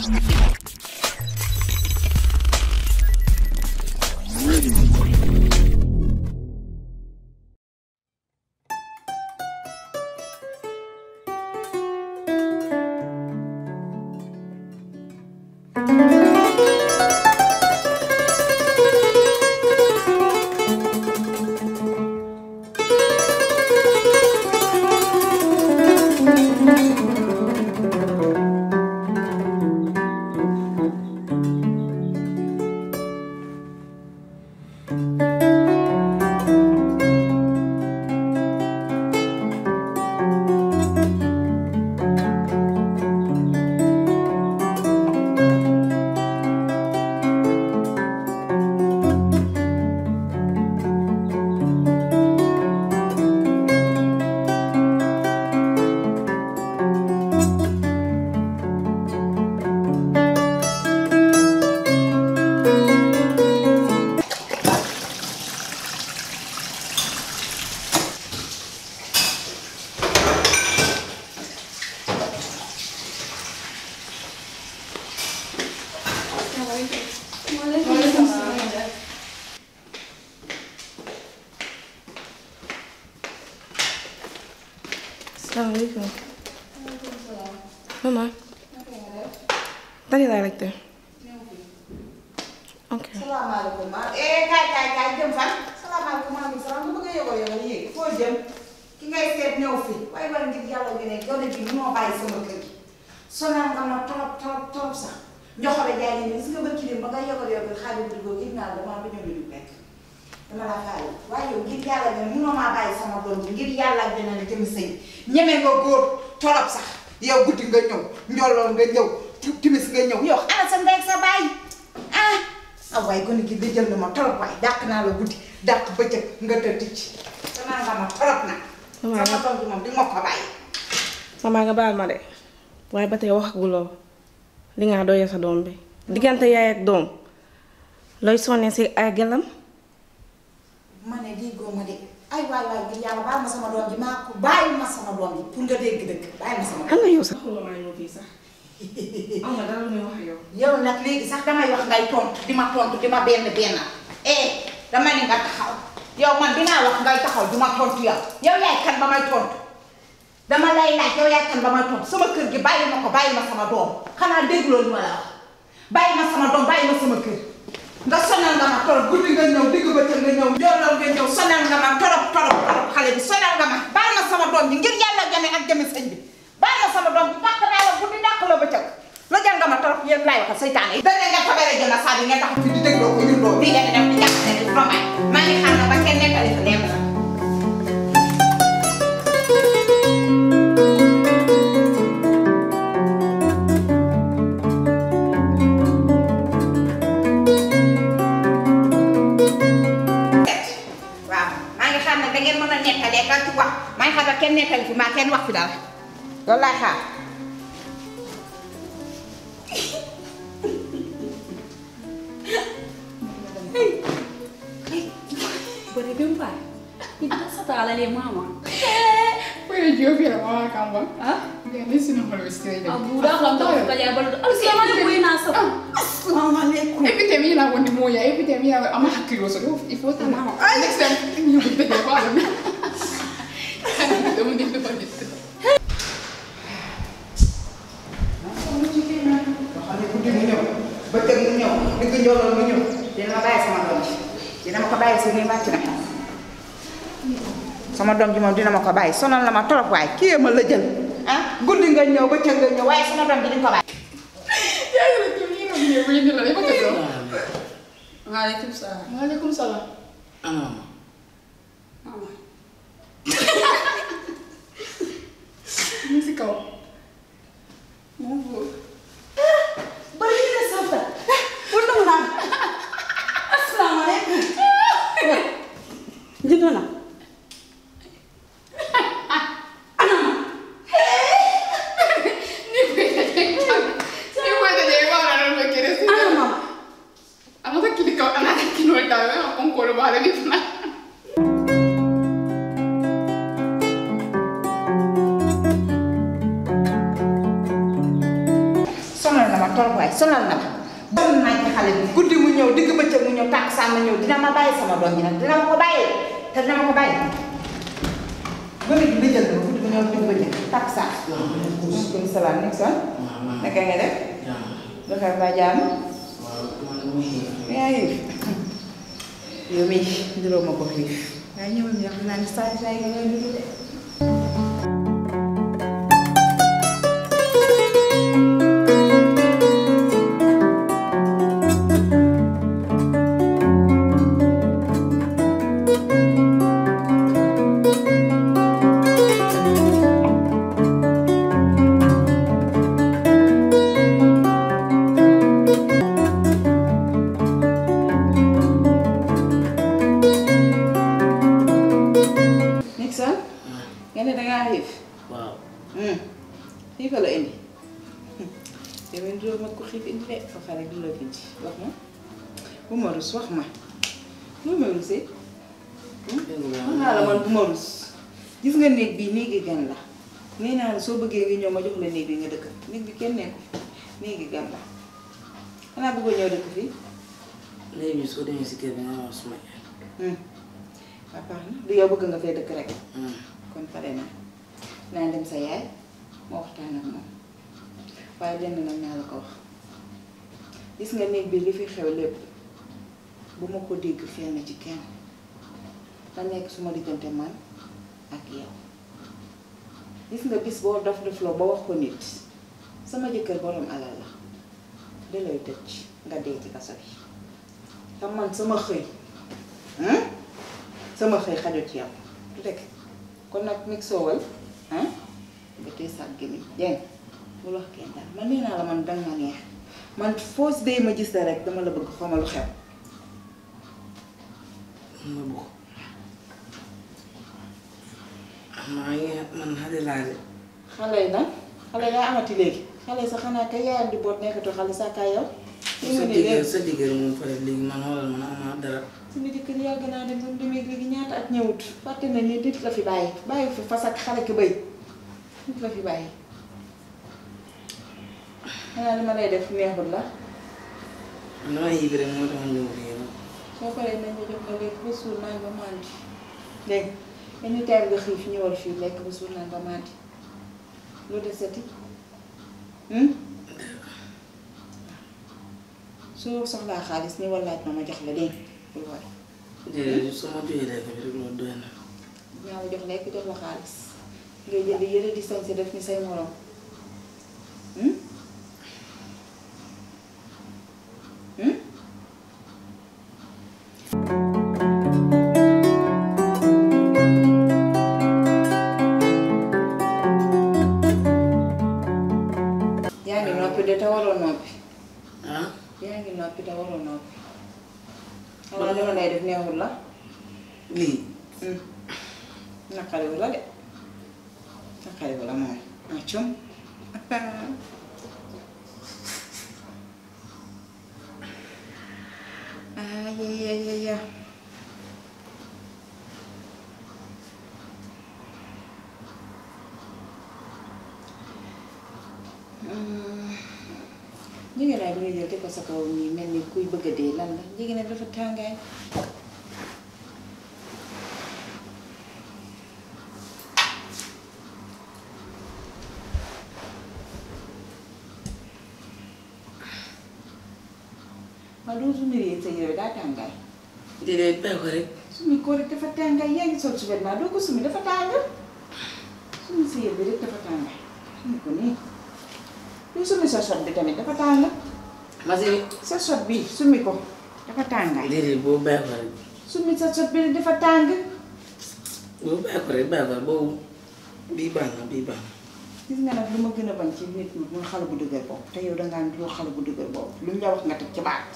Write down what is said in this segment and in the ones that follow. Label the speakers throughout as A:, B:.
A: salaamaaleykum. maman. Dali laa laajte. ok.
B: salaamaaleykum maa eh kaay kaay kaay jëm fan salaamaaleykum maaleykum salaam bu bëgg a yóbbal yóbbal yéeg foo jëm ki ngay seet ñëw fi waaye war ngir yàlla nga ne gone gi moo bàyyi sama kër gi sonal nga ma trop trop trop sax njoxore jaay ni gis nga ba kilim ba nga yóbbal yóbbal xaalis bi gis naa dama ba ñëw lu nekk dama la faale waaye yow ngir yàlla nga ne munoo maa bàyyi sama doom ji ngir yàlla ak dina ne jëm sëy ñeme nga góor torop sax yow guddi nga ñëw njolloon nga ñëw timis nga ñëw yow ana sa ndey sa bàyyi ah ah waaye gone gi da jël na ma torop waaye dàq naa la guddi dàq bëccëg nga tëdd ci danaa nga ma torop nag
A: Maman
B: sama doom ji moom di ma ko bàyyi
A: maman nga baal ma de waaye ba tey waxaguloo li nga doyee sa doom bi diggante yaay ak doom looy sonnee si ay gelam
B: ma ne déggoo ma de ay waay waay ngir yàlla baal ma sama doom ji maa ko bàyyi ma sama doom ji pour nga dégg dëgg bàyyi ma sama doom
A: xam nga yow sax. waxuloo maa ñëw fii sax. am na dara lu muy wax yow.
B: yow nag léegi sax damay wax ngay tontu di ma tontu di ma benn benn eh dama ni nga taxaw yow man dinaa wax ngay taxaw di ma tontu yow yow yaay kan ba may tontu dama lay laaj yow yaay kan ba may tontu sama kër gi bàyyi ma ko bàyyi ma sama doom xanaa dégloo li ma la wax bàyyi ma sama doom bàyyi ma sama kër nga sonal nga ma torop guddi nga ñëw digg bëccëg nga ñëw njooloon nga ñëw sonal nga ma torop torop torop xale bi sonal nga ma bàyyi ma sama doom ji ngir yàlla jame ak jame sëñ bi bàyyi ma sama doom ji dàq naa la guddi dàq la bëccëg la jàng nga ma torop yéen laay waxal seytaane yi dana nga tabere jël na saa bi ngeen tax fi di dégloo ko ñun loolu lii ngeen di def di jàppale di romay maa ngi xam na ba kenn nekkali fa leem na waaw maa ngi xam ne da ngeen mën a nettalee ka ci wax maa ngi xam ne kenn nettali fi maa kenn wax fi dara loolu laay xaar
C: Berjumpa. Kita setara le mama.
D: Pwede jio pia mama kamba.
C: Ah?
D: Dia ni sino malo istirahat.
C: Abu dah kalau tahu kita ya baru. Alu siapa ni boleh nasa?
B: asalaamaaleykum
D: Epidemia la wani moya, epidemia ama hakilo so ifo ta mama. Next time you will take a bottle. Don't need to forget.
B: xam ne guddi mu ñëw bëccëg mu ñëw digg njooloon mu ñëw dina ma bàyyi sama doom ji dina ma ko bàyyi si nii wàcc na sama doom ji moom dina ma ko bàyyi sonal na ma trop waaye kii ma la jël ah guddi nga ñëw bëccëg nga ñëw waaye sama doom ji di nga ko bàyyi
D: Ya ya tu ni no ni ni la ipo kaso.
C: Waalaikumsalam.
D: Waalaikumsalam.
C: Mama.
D: Ni si kau.
C: Move.
B: bari na safta undung na asalaamaaleykum
C: Jitu na.
D: Ni puede llegar. Ni puede llegar ahora no me quieres.
C: Ano mama.
D: Ano ta kili kau, ana ta kino ta, ana kon ko lo bare ni na.
B: ma torop waay sonal na ma sonal naa ci xale bi guddi mu ñëw digg bëccëg mu ñëw tàkk saa ma ñëw dina ma bàyyi sama doom yi nag dina ma ko bàyyi te dina ma ko bàyyi gone gi lijjal na ma guddi mu ñëw digg bëccëg tàkk saa maaleykum salaam nekk son naka nga def defar laa jàmm yaa xiif yow mii ndiroo ma ko xiif waaye ñëwal ñu xam naa ne saa saa yi nga ñëw dugg de Nixon nga ne dangaa xiif
E: waaw
B: xiifa la indi yow ndiroo ma ko xiif indi de fa xale du la indi wax ma bu ma rus wax ma lu ma rusee wax naa la man bu ma rus gis nga néeg bii néegi gan la nee naa la soo bëggee nga ñëw ma jox la néeg bi nga dëkk néeg bi kenn nekku fi néegi gan la xanaa bëggoo ñëw dëkk fii
E: léegi soo demee si kër bi nga wax suma yaay.
B: waa baax na du yow bëgg nga fee dëkk rek kon pare na naa dem sa yaay ma waxtaan ak moom waaye lenn nag naa la ko wax gis nga néeg bi li fi xew lépp bu ma ko dégg fenn ci kenn na nekk suma diggante man ak yow gis nga bis boo dof dofloo ba wax ko nit sama jëkkër borom alal la da lay tëj nga dee ci kaso bi te man sama xëy hein sama xëy xajul ci yow du dëkk kon nag mig soowal ah nga tey sa gémmiñ dégg bul wax kenn daal man nee naa la man danga ma neex man foo si dee ma gis la rek dama la bëgg xaw ma lu xew
E: ma bëgg maa ngi man xale laa de
B: xale yi nag xale yi daa amati léegi xale yi sax xanaa kay yaayam di boot nekkatu xale saa kaay yow li
E: sa
B: nga ni
E: diggéer
B: léegi
E: sa diggéer moom pare léegi man xoolal man amaa dara
B: suñu jëkkër yàgg naa dem ba mu demee léegi ñaata at ñëwut fàtte na ni nit la fi bàyyi bàyyi fi fas ak xale ki bëy nit la fi bàyyi xanaa li ma lay def neexul la
E: man dama yib rek moo tax ma ñëw fii yow
B: soo paree nañ la jox nga lekk ba suur naan ba màndi dégg nga any time nga xiif ñëwal fii lekk ba suur naan ba màndi lu desati hmm? soo soxlaa xaalis ni wallaaj ma ma jox la dégg bul war
E: déedéet su ma joxee lekk bi rek loolu doy na
B: dinaa la jox lekk jox la xaalis ngay jënd yëre di sañse def ni say morom hmm? Hmm? yaa ngi noppi de te waroo noppi
E: ah
B: yaa ngi noppi te waroo noppi xanaa li ma lay def neexul la
E: lii
B: Hmm. naqariwu la de naqariwu la moom ah cum ah ya ya ya ya jigéen bi nga jël te ko sa kaw nii mel ni kuy bëgg a dee lan la jigéen dafa tàngaay ma doo su mbiri sa yére daa tàngaay
E: déedéet bàyyi ko rek
B: sumi ko rek dafa tàngaay yaa ngi sol su vêtement doo ko sumi dafa tàng sumi sa yére bi rek dafa tàngaay sumi ko nii doo sumi sa sot bi tamit dafa tàng
E: masi
B: sa sot bi sumi ko dafa tàngaay
E: déedéet boobu bàyyi ko rek
B: sumi sa sot bi dafa tàng
E: boobu bàyyi ko rek bàyyi ko rek boobu bii baax na bii baax na
B: gis nga nag lu ma gën a bañ ci nit ñi mooy xale bu dëgër boobu te yow dangaa ndiroo xale bu dëgër boobu lu ñu la wax nga teg ci baat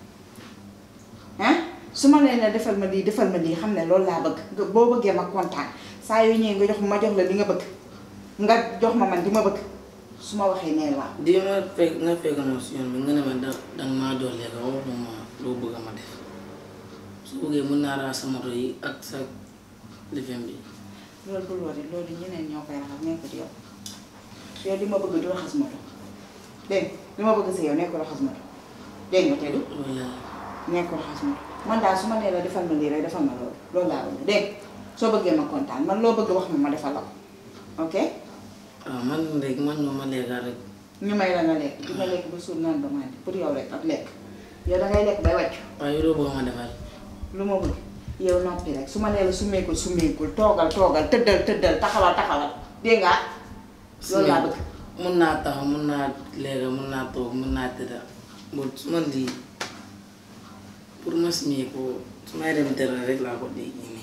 B: ah su ma nee ne defal ma lii defal ma lii xam ne loolu laa bëgg nga boo bëggee ma kontaan saa yoo ñëwee nga jox ma ma jox la li nga bëgg nga jox ma man di ma bëgg su ma waxee nee waaw
E: di ma fekk nga fekk ma si yoon bi nga ne ma da danga maa jox lekk wax ma loo bëgg a ma def su bëggee mën naa raxas sa moto yi ak sa lifin bi
B: loolu bul wari loolu ñeneen ñoo koy raxas nekkul yow yow di ma bëgg di raxas moto dégg nga li ma bëgg si yow nekkul raxas ma dégg nga teddu
E: loolu yàlla
B: nekkul raxas ma man daal su ma nee la defal ma lii rek defal ma loolu loolu laa bëgg dégg soo bëggee ma kontaan man loo bëgg wax ma ma defal la ko ok
E: waaw man rek man ñoo ma lekka rek
B: ñu may la nga lekk di nga lekk ba suur naan ba màndi pour yow rek ak lekk yow dangay lekk bay wàccu
E: waaye yow doo bëgg ma defal
B: lu ma bëgg yow noppi rek su ma nee la summeekul summeekul toogal toogal tëddal tëddal taxawal taxawal dégg nga loolu laa bëgg
E: mun naa taxaw mun naa lekka mun naa toog mun naa tëdda bon su ma lii pour ma simee ko su may dem tëral rek laa ko dégg nii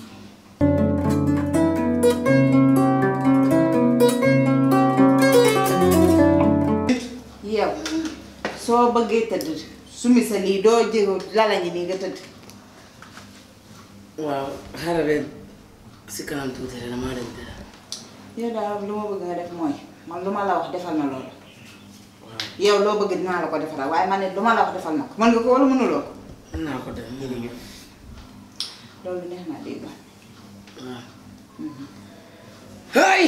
B: yow soo bëggee tëdd sumi sa lii doo jëgu lalañi nii nga tëdd
E: waaw xaaral rek si kanam tuuti rek damaa dem tëdda
B: yow daal lu ma bëgg nga def mooy man lu ma la wax defal ma loolu
E: waaw
B: yow loo bëgg dinaa la ko defaral waaye man ne lu ma la wax defal ma ko mën nga ko wala mënuloo ko
E: mën naa ko def
B: loolu neex naa dégg
E: waaw hay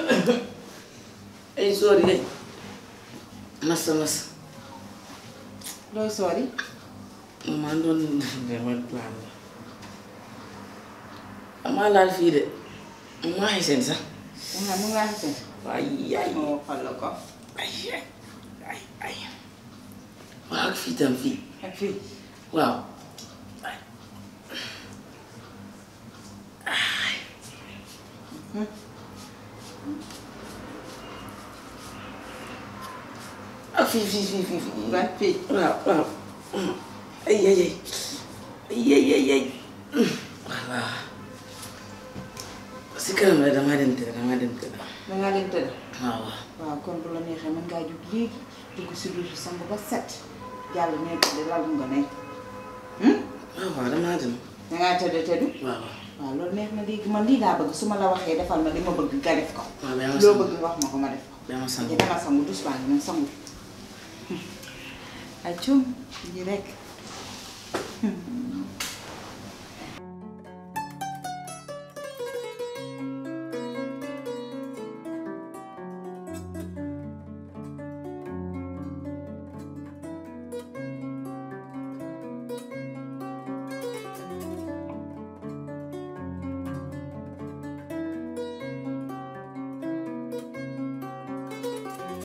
E: ay sori de massa massa
B: looy soori
E: maa doon defar plan la amaa laal fii de maa xeseen sax
B: nga mu ngaa seen
E: ay ay
B: ma waxal la ko
E: ay ay ay ay waaw ak fii tam fii
B: ak fii
E: waaw ay ak fii fii fii fii fii
B: ban fii
E: waaw waaw ay ay ay ay ay ay ay voilà si kanam rek damaa dem tëdd damaa dem tëdd
B: dangaa dem tëdd
E: waaw waaw
B: waaw kon bu la neexee mën ngaa jóg léegi dugg si douche sangu ba set jàll ne tëdd lalu nga ne
E: waaw waaw damaa dem
B: dangaa tëdd tëdd
E: waaw waaw
B: waaw loolu neex na léegi man lii laa bëgg su ma la waxee defal ma li ma bëgg nga def ko
E: waaw ba ma
B: loo
E: sangu
B: bëgg nga wax ma ko ma def ko
E: ba ma sangu
B: te dama sangu douche baa ngi noonu sangu ay cum yi rek